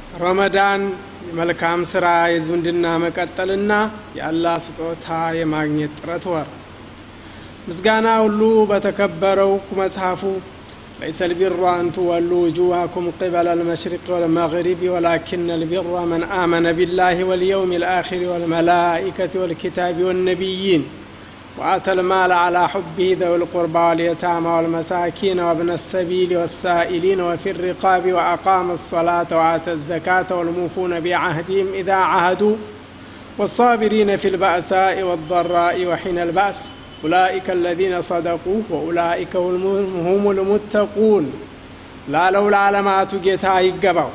ረመዳን የመልካም ስራ የዝምድና መቀጠልና የአላህ ስጦታ የማግኘት ጥረት ወር ምስጋና ሁሉ በተከበረው መጽሐፉ ليس البر أن تولوا وجوهكم قبل المشرق والمغرب ولكن البر من آمن بالله واليوم الآخر والملائكة والكتاب والنبيين وآتى المال على حبه ذوي القربى واليتامى والمساكين وابن السبيل والسائلين وفي الرقاب وأقام الصلاة وآتى الزكاة والموفون بعهدهم إذا عهدوا والصابرين في البأساء والضراء وحين البأس أولئك الذين صدقوا وأولئك هم المتقون لا لو العالمات ጌታ ይገባው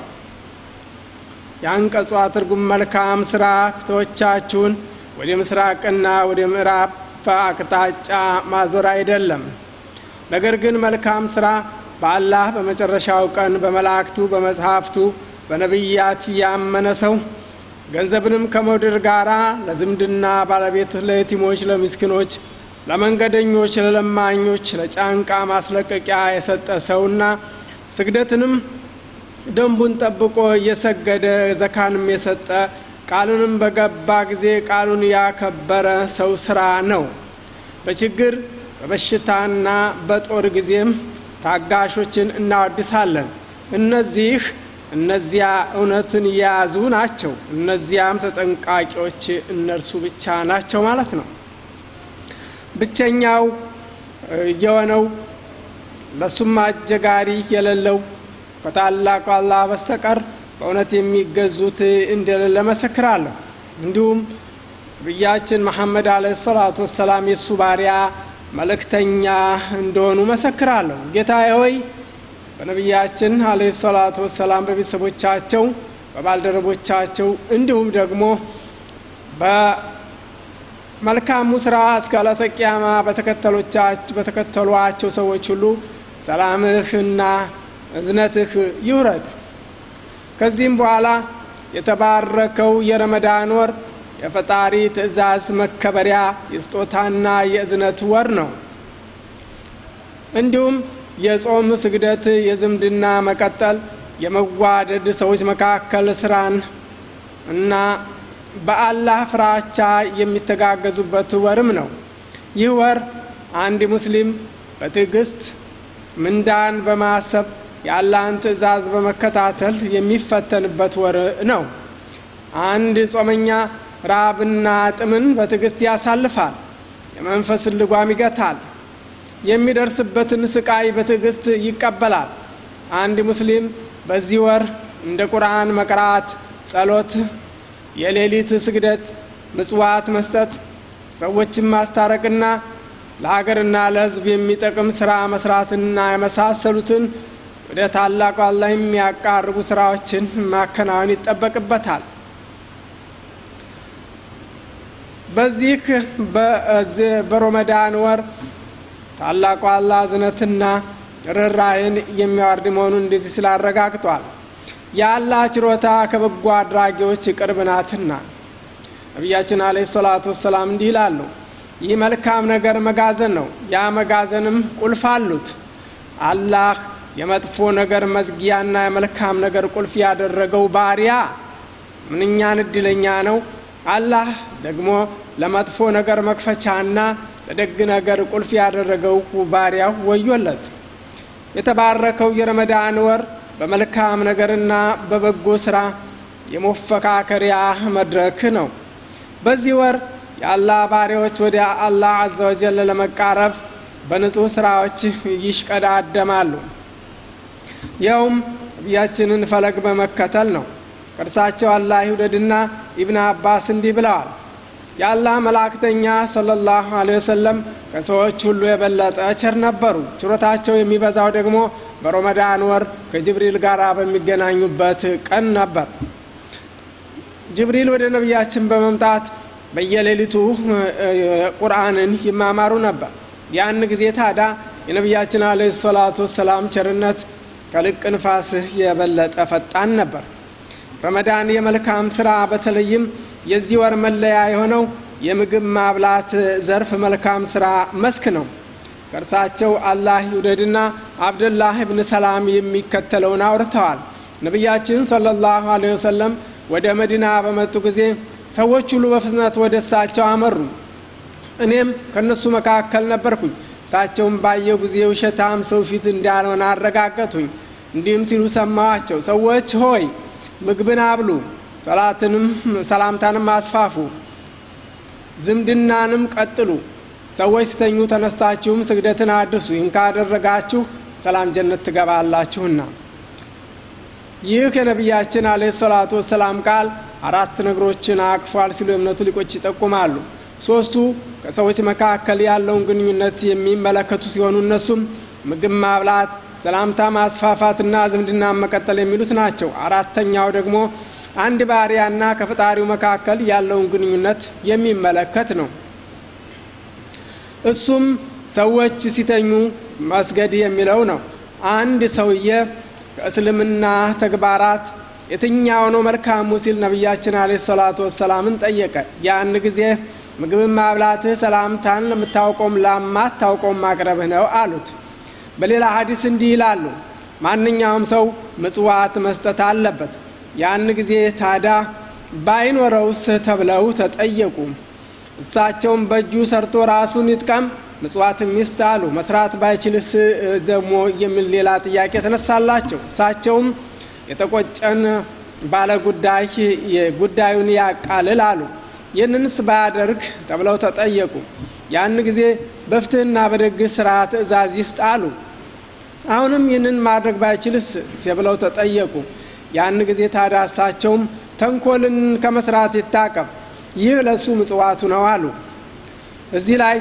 የአንቀጿ ትርጉም መልካም ስራ ፊቶቻችሁን ወደ ምስራቅና ወደ ምዕራብ አቅጣጫ ማዞር አይደለም ነገር ግን መልካም ስራ በአላህ በመጨረሻው ቀን በመላእክቱ በመጽሐፍቱ በነቢያት ያመነ ሰው ገንዘብንም ከመውደድ ጋራ ለዝምድና ባለቤት ለየቲሞች ለምስኪኖች ለመንገደኞች ለለማኞች ለጫንቃ ማስለቀቂያ የሰጠ ሰውና ስግደትንም ደንቡን ጠብቆ እየሰገደ ዘካንም የሰጠ ቃሉንም በገባ ጊዜ ቃሉን ያከበረ ሰው ስራ ነው በችግር በበሽታና በጦር ጊዜም ታጋሾችን እናወድሳለን እነዚህ እነዚያ እውነትን የያዙ ናቸው እነዚያም ተጠንቃቂዎች እነርሱ ብቻ ናቸው ማለት ነው ብቸኛው የሆነው ለሱም አጀጋሪ የሌለው ከታላቁ አላህ በስተቀር በእውነት የሚገዙት እንደሌለ መሰክራለሁ እንዲሁም ነቢያችን መሐመድ አለ ሰላቱ ወሰላም የእሱ ባሪያ መልእክተኛ እንደሆኑ መሰክራለሁ ጌታዬ ሆይ በነቢያችን አለ ሰላቱ ወሰላም በቤተሰቦቻቸው በባልደረቦቻቸው እንዲሁም ደግሞ በመልካሙ ስራ እስከ ዕለተ ቂያማ በተከተሏቸው ሰዎች ሁሉ ሰላምህና እዝነትህ ይውረድ ከዚህም በኋላ የተባረከው የረመዳን ወር የፈጣሪ ትእዛዝ መከበሪያ የስጦታና የእዝነት ወር ነው እንዲሁም የጾም ስግደት የዝምድና መቀጠል የመዋደድ ሰዎች መካከል ስራን እና በአላህ ፍራቻ የሚተጋገዙበት ወርም ነው ይህ ወር አንድ ሙስሊም በትዕግስት ምንዳን በማሰብ የአላህን ትእዛዝ በመከታተል የሚፈተንበት ወር ነው አንድ ጾመኛ ራብና ጥምን በትዕግስት ያሳልፋል የመንፈስን ልጓም ይገታል የሚደርስበትን ስቃይ በትዕግስት ይቀበላል አንድ ሙስሊም በዚህ ወር እንደ ቁርአን መቅራት ጸሎት የሌሊት ስግደት ምጽዋት መስጠት ሰዎችን ማስታረቅና ለሀገርና ለህዝብ የሚጠቅም ስራ መስራትና የመሳሰሉትን ወደ ታላቁ አላህ የሚያቃርቡ ስራዎችን ማከናወን ይጠበቅበታል በዚህ በሮመዳን ወር ታላቁ አላህ እዝነትና ርኅራይን የሚያወርድ መሆኑን እንደዚህ ስላረጋግጧል የአላህ ችሮታ ከበጎ አድራጊዎች ቅርብ ናትና ነቢያችን አለ ሰላቱ ወሰላም እንዲህ ይላሉ ይህ መልካም ነገር መጋዘን ነው ያ መጋዘንም ቁልፍ አሉት አላህ የመጥፎ ነገር መዝጊያና የመልካም ነገር ቁልፍ ያደረገው ባሪያ ምንኛን እድለኛ ነው አላህ ደግሞ ለመጥፎ ነገር መክፈቻና ለደግ ነገር ቁልፍ ያደረገው ባሪያው ወዮለት የተባረከው የረመዳን ወር በመልካም ነገርና በበጎ ስራ የመፈካከሪያ መድረክ ነው በዚህ ወር የአላህ ባሪያዎች ወደ አላህ አዘ ወጀል ለመቃረብ በንጹህ ስራዎች ይሽቀዳደማሉ ይኸውም ነቢያችንን ፈለግ በመከተል ነው ቅርሳቸው አላህ ይውደድና ኢብን አባስ እንዲህ ብለዋል የአላህ መላእክተኛ ሰለላሁ ዐለ ወሰለም ከሰዎች ሁሉ የበለጠ ቸር ነበሩ ችሮታቸው የሚበዛው ደግሞ በሮመዳን ወር ከጅብሪል ጋር በሚገናኙበት ቀን ነበር ጅብሪል ወደ ነቢያችን በመምጣት በየሌሊቱ ቁርአንን ይማማሩ ነበር ያን ጊዜ ታዳ የነቢያችን አለ ሰላቱ ወሰላም ቸርነት ከልቅ ንፋስህ የበለጠ ፈጣን ነበር ረመዳን የመልካም ስራ በተለይም የዚህ ወር መለያ የሆነው የምግብ ማብላት ዘርፍ መልካም ስራ መስክ ነው ከእርሳቸው አላህ ይውደድና አብደላህ ብን ሰላም የሚከተለውን አውርተዋል ነቢያችን ሰለላሁ ዐለይሂ ወሰለም ወደ መዲና በመጡ ጊዜ ሰዎች ሁሉ በፍጥነት ወደ እሳቸው አመሩ። እኔም ከእነሱ መካከል ነበርኩኝ። ፊታቸውን ባየው ጊዜ ውሸታም ሰው ፊት እንዳልሆነ አረጋገጡኝ። እንዲህም ሲሉ ሰማዋቸው፣ ሰዎች ሆይ ምግብን አብሉ፣ ሰላትንም ሰላምታንም አስፋፉ፣ ዝምድናንም ቀጥሉ። ሰዎች ስተኙ ተነስታችሁም ስግደትን አድርሱ። ይህን ካደረጋችሁ ሰላም ጀነት ትገባላችሁና። ይህ ከነቢያችን አለ ሰላቱ ወሰላም ቃል አራት ነገሮችን አቅፏል ሲሉ የእምነቱ ሊቆች ይጠቁማሉ። ሶስቱ ከሰዎች መካከል ያለውን ግንኙነት የሚመለከቱ ሲሆኑ እነሱም ምግብ ማብላት፣ ሰላምታ ማስፋፋትና ዝምድና መቀጠል የሚሉት ናቸው። አራተኛው ደግሞ አንድ ባሪያና ከፈጣሪው መካከል ያለውን ግንኙነት የሚመለከት ነው። እሱም ሰዎች ሲተኙ መስገድ የሚለው ነው። አንድ ሰውዬ ከእስልምና ተግባራት የትኛው ነው መልካሙ ሲል ነቢያችን አለ ሰላቱ ወሰላምን ጠየቀ። ያን ጊዜ ምግብን ማብላትህ ሰላምታን ለምታውቀውም ለማታውቀውም ማቅረብህ ነው አሉት። በሌላ ሀዲስ እንዲህ ይላሉ፣ ማንኛውም ሰው ምጽዋት መስጠት አለበት። ያን ጊዜ ታዳ ባይኖረውስ ተብለው ተጠየቁ። እሳቸውም በእጁ ሰርቶ ራሱን ይጥቀም ምጽዋት ሚስት አሉ። መስራት ባይችልስ ደግሞ የሚል ሌላ ጥያቄ ተነሳላቸው። እሳቸውም የተቆጨን ባለ ጉዳይ ጉዳዩን ያቃልል አሉ። ይህንንስ ባያደርግ ተብለው ተጠየቁ። ያን ጊዜ በፍትህና በደግ ስራ ትእዛዝ ይስጥ አሉ። አሁንም ይህንን ማድረግ ባይችልስ ብለው ተጠየቁ። ያን ጊዜ ታዲያ እሳቸውም ተንኮልን ከመስራት ይታቀብ፣ ይህ ለእሱ ምጽዋቱ ነው አሉ። እዚህ ላይ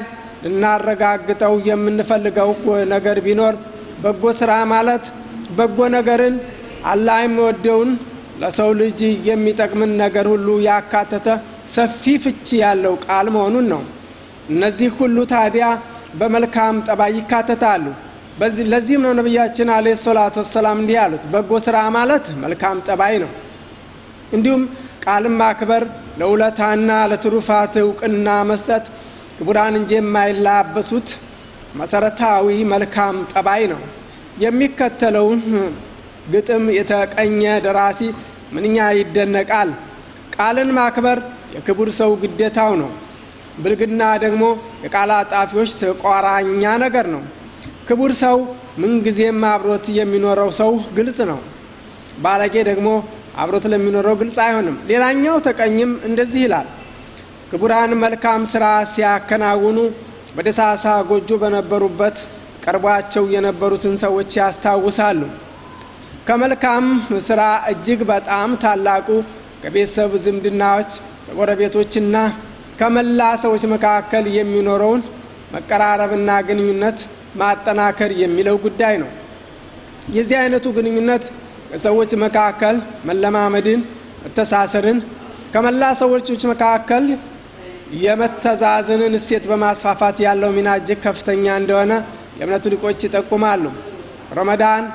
ልናረጋግጠው የምንፈልገው ነገር ቢኖር በጎ ስራ ማለት በጎ ነገርን አላህ የሚወደውን ለሰው ልጅ የሚጠቅምን ነገር ሁሉ ያካተተ ሰፊ ፍቺ ያለው ቃል መሆኑን ነው። እነዚህ ሁሉ ታዲያ በመልካም ጠባይ ይካተታሉ። ለዚህም ነው ነቢያችን አለ ሰላቱ ወሰላም እንዲህ ያሉት በጎ ስራ ማለት መልካም ጠባይ ነው። እንዲሁም ቃልን ማክበር፣ ለውለታና ለትሩፋት እውቅና መስጠት ክቡራን እንጂ የማይላበሱት መሰረታዊ መልካም ጠባይ ነው። የሚከተለውን ግጥም የተቀኘ ደራሲ ምንኛ ይደነቃል። ቃልን ማክበር የክቡር ሰው ግዴታው ነው። ብልግና ደግሞ የቃል አጣፊዎች ተቋራኛ ነገር ነው። ክቡር ሰው ምንጊዜም አብሮት የሚኖረው ሰው ግልጽ ነው። ባለጌ ደግሞ አብሮት ለሚኖረው ግልጽ አይሆንም። ሌላኛው ተቀኝም እንደዚህ ይላል። ክቡራን መልካም ስራ ሲያከናውኑ በደሳሳ ጎጆ በነበሩበት ቀርቧቸው የነበሩትን ሰዎች ያስታውሳሉ። ከመልካም ስራ እጅግ በጣም ታላቁ ከቤተሰብ ዝምድናዎች ከጎረቤቶችና ከመላ ሰዎች መካከል የሚኖረውን መቀራረብና ግንኙነት ማጠናከር የሚለው ጉዳይ ነው። የዚህ አይነቱ ግንኙነት ከሰዎች መካከል መለማመድን፣ መተሳሰርን ከመላ ሰዎች መካከል የመተዛዘንን እሴት በማስፋፋት ያለው ሚና እጅግ ከፍተኛ እንደሆነ የእምነቱ ሊቆች ይጠቁማሉ። ረመዳን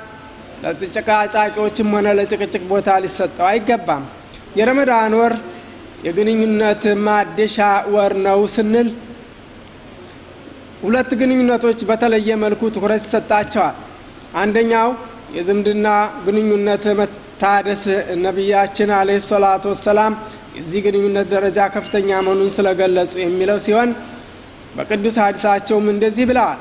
ለጨቃጫቂዎችም ሆነ ለጭቅጭቅ ቦታ ሊሰጠው አይገባም። የረመዳን ወር የግንኙነት ማደሻ ወር ነው ስንል ሁለት ግንኙነቶች በተለየ መልኩ ትኩረት ይሰጣቸዋል። አንደኛው የዝምድና ግንኙነት መታደስ ነቢያችን አለይሂ ሰላቱ ወሰላም የዚህ ግንኙነት ደረጃ ከፍተኛ መሆኑን ስለገለጹ የሚለው ሲሆን በቅዱስ ሐዲሳቸውም እንደዚህ ብለዋል።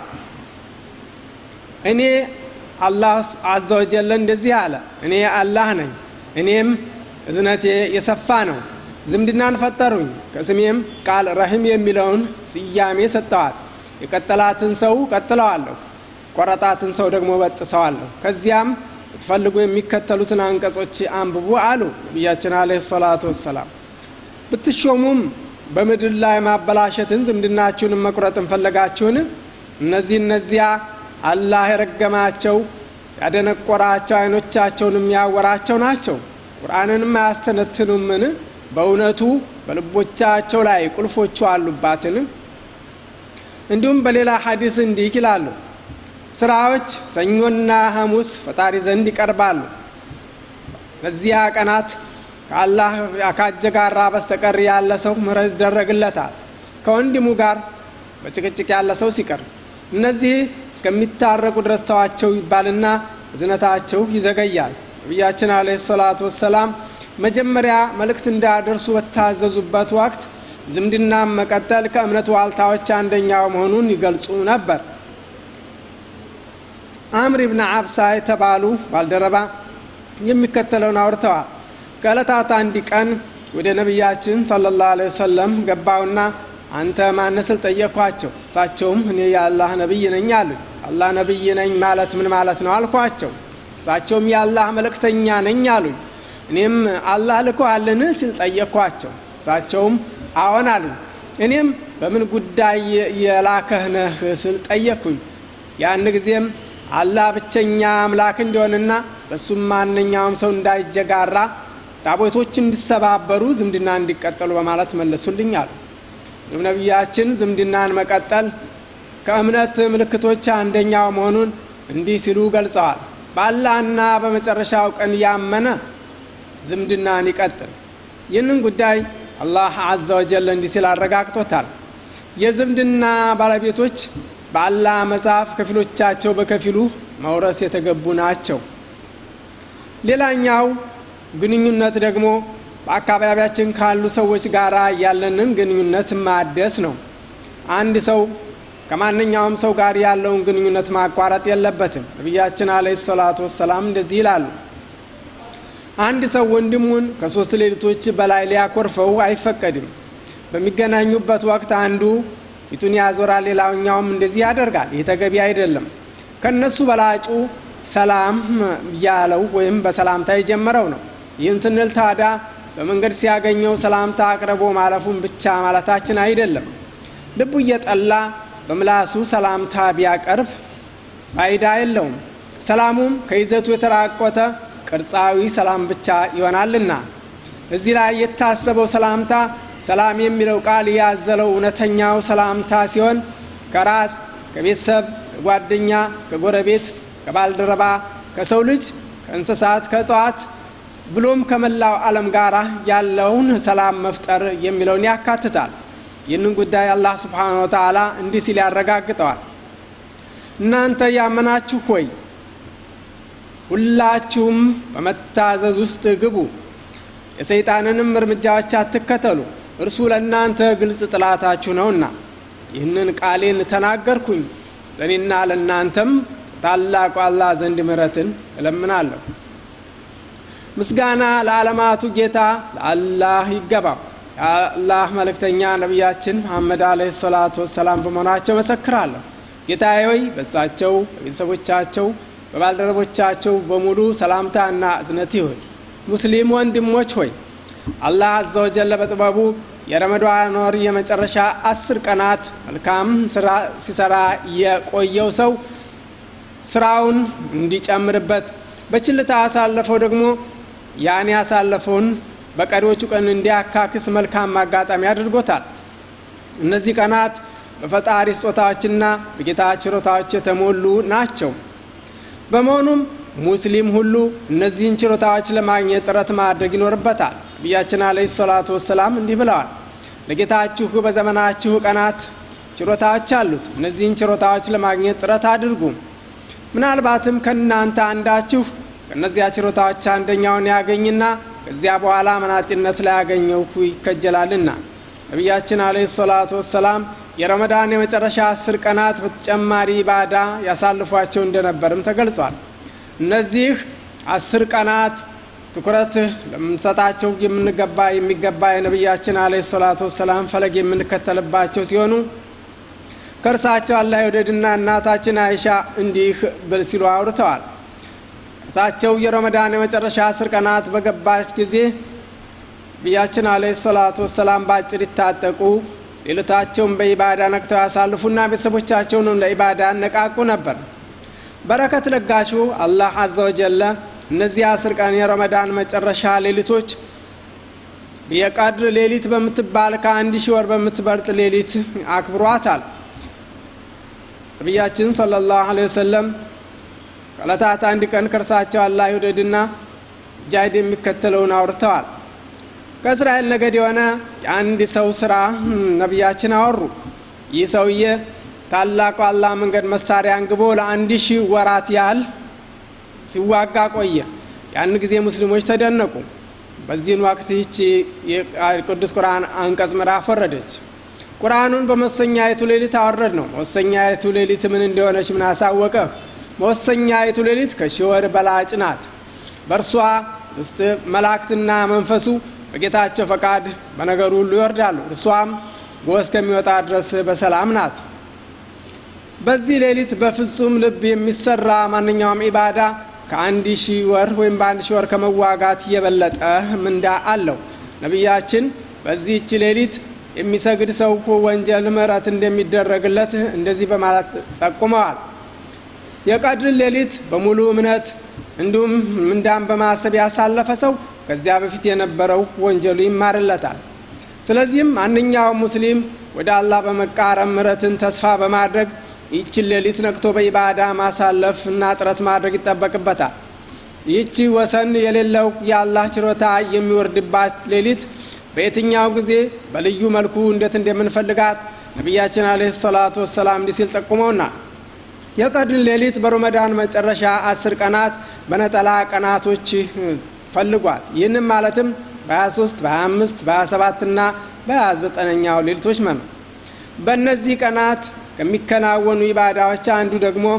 እኔ አላህ አዘ ወጀለ እንደዚህ አለ፣ እኔ አላህ ነኝ፣ እኔም እዝነቴ የሰፋ ነው። ዝምድናን ፈጠሩኝ፣ ከስሜም ቃል ረሂም የሚለውን ስያሜ ሰጠዋል። የቀጠላትን ሰው ቀጥለዋለሁ፣ ቆረጣትን ሰው ደግሞ በጥሰዋለሁ። ከዚያም ብትፈልጉ የሚከተሉትን አንቀጾች አንብቡ አሉ ነቢያችን አለይሂ ሰላቱ ወሰላም። ብትሾሙም በምድር ላይ ማበላሸትን ዝምድናችሁንም መቁረጥን ፈለጋችሁን? እነዚህ እነዚያ አላህ የረገማቸው ያደነቆራቸው አይኖቻቸውን የሚያወራቸው ናቸው። ቁርአንንም አያስተነትኑምን? በእውነቱ በልቦቻቸው ላይ ቁልፎቹ አሉባትን? እንዲሁም በሌላ ሐዲስ እንዲህ ይላሉ፣ ስራዎች ሰኞና ሐሙስ ፈጣሪ ዘንድ ይቀርባሉ። በዚያ ቀናት ከአላህ ካጀጋራ በስተቀር ያለ ሰው ምሕረት ይደረግለታል። ከወንድሙ ጋር በጭቅጭቅ ያለ ሰው ሲቀር እነዚህ እስከሚታረቁ ድረስ ተዋቸው ይባልና እዝነታቸው ይዘገያል። ነቢያችን አለ ሰላቱ ወሰላም መጀመሪያ መልእክት እንዳደርሱ በታዘዙበት ወቅት ዝምድናን መቀጠል ከእምነት ዋልታዎች አንደኛው መሆኑን ይገልጹ ነበር። አምር ብን አብሳ የተባሉ ባልደረባ የሚከተለውን አውርተዋል። ከዕለታት አንድ ቀን ወደ ነቢያችን ሰለላሁ ዐለይሂ ወሰለም ገባውና አንተ ማን ስል ጠየኳቸው። እሳቸውም እኔ የአላህ ነቢይ ነኝ አሉኝ። አላህ ነቢይ ነኝ ማለት ምን ማለት ነው አልኳቸው። እሳቸውም የአላህ መልእክተኛ ነኝ አሉኝ። እኔም አላህ ልኮሃልን ሲል ጠየኳቸው። እሳቸውም አዎን አሉኝ። እኔም በምን ጉዳይ የላከህ ነህ ስል ጠየቅኩኝ። ያን ጊዜም አላህ ብቸኛ አምላክ እንዲሆንና በሱም ማንኛውም ሰው እንዳይጀጋራ ታቦቶች እንዲሰባበሩ ዝምድና እንዲቀጠሉ በማለት መለሱልኝ አሉ። ነቢያችን ዝምድናን መቀጠል ከእምነት ምልክቶች አንደኛው መሆኑን እንዲህ ሲሉ ገልጸዋል። በአላህና በመጨረሻው ቀን ያመነ ዝምድናን ይቀጥል። ይህንን ጉዳይ አላህ አዘ ወጀል እንዲህ ሲል አረጋግጦታል። የዝምድና ባለቤቶች በአላህ መጽሐፍ ከፊሎቻቸው በከፊሉ መውረስ የተገቡ ናቸው። ሌላኛው ግንኙነት ደግሞ በአካባቢያችን ካሉ ሰዎች ጋር ያለንን ግንኙነት ማደስ ነው። አንድ ሰው ከማንኛውም ሰው ጋር ያለውን ግንኙነት ማቋረጥ የለበትም። ነቢያችን አለ ሰላቱ ወሰላም እንደዚህ ይላሉ። አንድ ሰው ወንድሙን ከሶስት ሌሊቶች በላይ ሊያኮርፈው አይፈቀድም። በሚገናኙበት ወቅት አንዱ ፊቱን ያዞራል፣ ሌላውኛውም እንደዚህ ያደርጋል። ይህ ተገቢ አይደለም። ከነሱ በላጩ ሰላም ያለው ወይም በሰላምታ የጀመረው ነው። ይህን ስንል ታዲያ በመንገድ ሲያገኘው ሰላምታ አቅርቦ ማለፉን ብቻ ማለታችን አይደለም። ልቡ እየጠላ በምላሱ ሰላምታ ቢያቀርብ ፋይዳ የለውም። ሰላሙም ከይዘቱ የተራቆተ ቅርጻዊ ሰላም ብቻ ይሆናልና እዚህ ላይ የታሰበው ሰላምታ ሰላም የሚለው ቃል ያዘለው እውነተኛው ሰላምታ ሲሆን ከራስ ከቤተሰብ፣ ከጓደኛ፣ ከጎረቤት፣ ከባልደረባ፣ ከሰው ልጅ፣ ከእንስሳት፣ ከእጽዋት ብሎም ከመላው ዓለም ጋር ያለውን ሰላም መፍጠር የሚለውን ያካትታል። ይህንን ጉዳይ አላህ ስብሓነ ወተዓላ እንዲህ ሲል ያረጋግጠዋል። እናንተ ያመናችሁ ሆይ ሁላችሁም በመታዘዝ ውስጥ ግቡ፣ የሰይጣንንም እርምጃዎች አትከተሉ፣ እርሱ ለእናንተ ግልጽ ጥላታችሁ ነውና። ይህንን ቃሌን ተናገርኩኝ፣ ለእኔና ለእናንተም ታላቁ አላህ ዘንድ ምሕረትን እለምናለሁ። ምስጋና ለዓለማቱ ጌታ ለአላህ ይገባው። የአላህ መልእክተኛ ነቢያችን መሐመድ አለይሂ ሰላቱ ወሰላም በመሆናቸው መሰክራለሁ። ጌታዬ ሆይ በሳቸው በቤተሰቦቻቸው በባልደረቦቻቸው በሙሉ ሰላምታ እና እዝነት ይሁን። ሙስሊም ወንድሞች ሆይ አላህ አዘ ወጀለ በጥበቡ የረመዷን ወር የመጨረሻ አስር ቀናት መልካም ስራ ሲሰራ የቆየው ሰው ስራውን እንዲጨምርበት በችልታ ያሳለፈው ደግሞ ያን ያሳለፈውን በቀሪዎቹ ቀን እንዲያካክስ መልካም አጋጣሚ አድርጎታል። እነዚህ ቀናት በፈጣሪ ስጦታዎችና በጌታ ችሮታዎች የተሞሉ ናቸው። በመሆኑም ሙስሊም ሁሉ እነዚህን ችሮታዎች ለማግኘት ጥረት ማድረግ ይኖርበታል። ነቢያችን አለይሂ ሰላቱ ወሰላም እንዲህ ብለዋል፣ ለጌታችሁ በዘመናችሁ ቀናት ችሮታዎች አሉት። እነዚህን ችሮታዎች ለማግኘት ጥረት አድርጉ። ምናልባትም ከእናንተ አንዳችሁ ከእነዚያ ችሮታዎች አንደኛውን ያገኝና ከዚያ በኋላ መናጢነት ላይ ያገኘው ይከጀላልና። ነቢያችን አለይሂ ሰላቱ ወሰላም የረመዳን የመጨረሻ አስር ቀናት በተጨማሪ ባዳ ያሳልፏቸው እንደነበርም ተገልጿል። እነዚህ አስር ቀናት ትኩረት ለምንሰጣቸው የምንገባ የሚገባ የነቢያችን አለይሂ ሰላቱ ወሰላም ፈለግ የምንከተልባቸው ሲሆኑ ከእርሳቸው አላህ የወደድና እናታችን አይሻ እንዲህ ብል ሲሉ አውርተዋል። እርሳቸው የረመዳን የመጨረሻ አስር ቀናት በገባች ጊዜ ነቢያችን አለይሂ ሰላቱ ወሰላም በአጭር ይታጠቁ ሌሎታቸውን በኢባዳ ነቅተው ያሳልፉና ቤተሰቦቻቸውንም ለኢባዳ ነቃቁ ነበር። በረከት ለጋሹ አላህ አዘ ወጀለ እነዚህ አስር ቀን የረመዳን መጨረሻ ሌሊቶች የቀድር ሌሊት በምትባል ከአንድ ሺህ ወር በምትበልጥ ሌሊት አክብሯታል። ነቢያችን ሰለላሁ ዐለይሂ ወሰለም ከዕለታት አንድ ቀን ከእርሳቸው አላህ ይውደድና ጃሂድ የሚከተለውን አውርተዋል። ከእስራኤል ነገድ የሆነ የአንድ ሰው ስራ ነቢያችን አወሩ። ይህ ሰውዬ ታላቁ አላህ መንገድ መሳሪያ አንግቦ ለአንድ ሺህ ወራት ያህል ሲዋጋ ቆየ። ያን ጊዜ ሙስሊሞች ተደነቁ። በዚህን ወቅት ይቺ የቅዱስ ቁርአን አንቀጽ ምዕራፍ ወረደች። ቁርአኑን በመወሰኛይቱ ሌሊት አወረድ ነው። መወሰኛይቱ ሌሊት ምን እንደሆነች ምን አሳወቀ? መወሰኛይቱ ሌሊት ከሺህ ወር በላጭ ናት። በእርሷ ውስጥ መላእክትና መንፈሱ በጌታቸው ፈቃድ በነገሩ ሁሉ ይወርዳሉ። እርሷም ጎህ እስከሚወጣ ድረስ በሰላም ናት። በዚህ ሌሊት በፍጹም ልብ የሚሰራ ማንኛውም ኢባዳ ከአንድ ሺህ ወር ወይም በአንድ ሺህ ወር ከመዋጋት የበለጠ ምንዳ አለው። ነቢያችን በዚህች ሌሊት የሚሰግድ ሰው ወንጀል ምሕረት እንደሚደረግለት እንደዚህ በማለት ጠቁመዋል። የቀድር ሌሊት በሙሉ እምነት እንዲሁም ምንዳን በማሰብ ያሳለፈ ሰው ከዚያ በፊት የነበረው ወንጀሉ ይማርለታል። ስለዚህም ማንኛውም ሙስሊም ወደ አላህ በመቃረብ ምሕረትን ተስፋ በማድረግ ይህችን ሌሊት ነቅቶ በኢባዳ ማሳለፍ እና ጥረት ማድረግ ይጠበቅበታል። ይህቺ ወሰን የሌለው የአላህ ችሮታ የሚወርድባት ሌሊት በየትኛው ጊዜ በልዩ መልኩ እንዴት እንደምንፈልጋት ነቢያችን አለህ ሰላቱ ወሰላም እንዲህ ሲል ጠቁመውና የቀድር ሌሊት በረመዳን መጨረሻ አስር ቀናት በነጠላ ቀናቶች ፈልጓል። ይህንም ማለትም በ23 በ25 በ27 እና በ29ኛው ሌሊቶች ነው። በእነዚህ ቀናት ከሚከናወኑ ኢባዳዎች አንዱ ደግሞ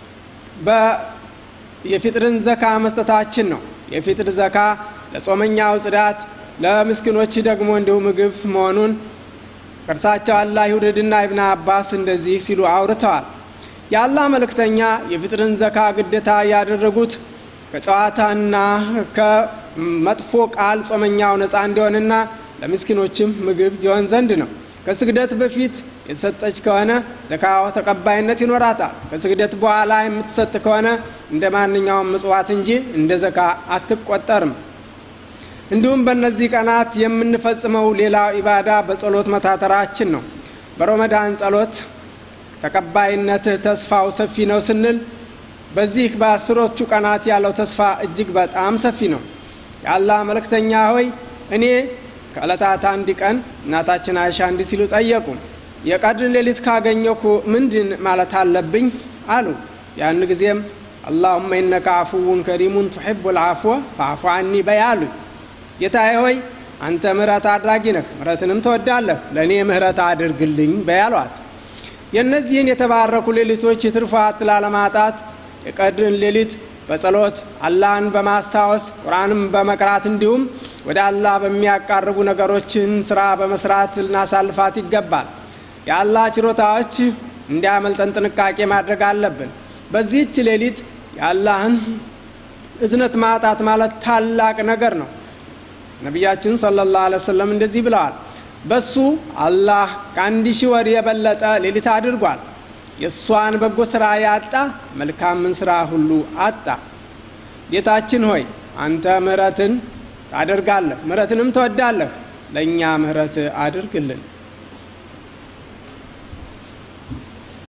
የፊጥርን ዘካ መስጠታችን ነው። የፊጥር ዘካ ለጾመኛው ጽዳት፣ ለምስኪኖች ደግሞ እንዲሁ ምግብ መሆኑን ቅርሳቸው አላህ ይውደድና ኢብን አባስ እንደዚህ ሲሉ አውርተዋል። የአላህ መልእክተኛ የፊጥርን ዘካ ግዴታ ያደረጉት ከጨዋታና ከመጥፎ ቃል ጾመኛው ነፃ እንዲሆንና ለምስኪኖችም ምግብ ይሆን ዘንድ ነው። ከስግደት በፊት የተሰጠች ከሆነ ዘካዋ ተቀባይነት ይኖራታል። ከስግደት በኋላ የምትሰጥ ከሆነ እንደ ማንኛውም ምጽዋት እንጂ እንደ ዘካ አትቆጠርም። እንዲሁም በእነዚህ ቀናት የምንፈጽመው ሌላው ኢባዳ በጸሎት መታተራችን ነው። በረመዳን ጸሎት ተቀባይነት ተስፋው ሰፊ ነው ስንል በዚህ በአስሮቹ ቀናት ያለው ተስፋ እጅግ በጣም ሰፊ ነው። የአላህ መልእክተኛ ሆይ እኔ ከዕለታት አንድ ቀን እናታችን አይሻ እንዲህ ሲሉ ጠየቁ፣ የቀድር ሌሊት ካገኘኩ ምንድን ማለት አለብኝ አሉ። ያን ጊዜም አላሁመ ኢነከ አፉውን ከሪሙን ቱሒቡ ልዓፍወ ፈአፉ አኒ በይ አሉኝ። ጌታዬ ሆይ አንተ ምህረት አድራጊ ነህ፣ ምህረትንም ትወዳለህ፣ ለእኔ ምህረት አድርግልኝ በይ አሏት። የእነዚህን የተባረኩ ሌሊቶች የትርፋት ላለማጣት የቀድርን ሌሊት በጸሎት አላህን በማስታወስ ቁርአንም በመቅራት እንዲሁም ወደ አላህ በሚያቃርቡ ነገሮችን ስራ በመስራት ልናሳልፋት ይገባል። የአላህ ችሮታዎች እንዲያመልጠን ጥንቃቄ ማድረግ አለብን። በዚህች ሌሊት የአላህን እዝነት ማጣት ማለት ታላቅ ነገር ነው። ነቢያችን ሰለላሁ ዐለይሂ ወሰለም እንደዚህ ብለዋል። በሱ አላህ ከአንድ ሺህ ወር የበለጠ ሌሊት አድርጓል። የእሷን በጎ ስራ ያጣ መልካምን ስራ ሁሉ አጣ። ጌታችን ሆይ አንተ ምህረትን ታደርጋለህ፣ ምህረትንም ትወዳለህ። ለእኛ ምህረት አድርግልን።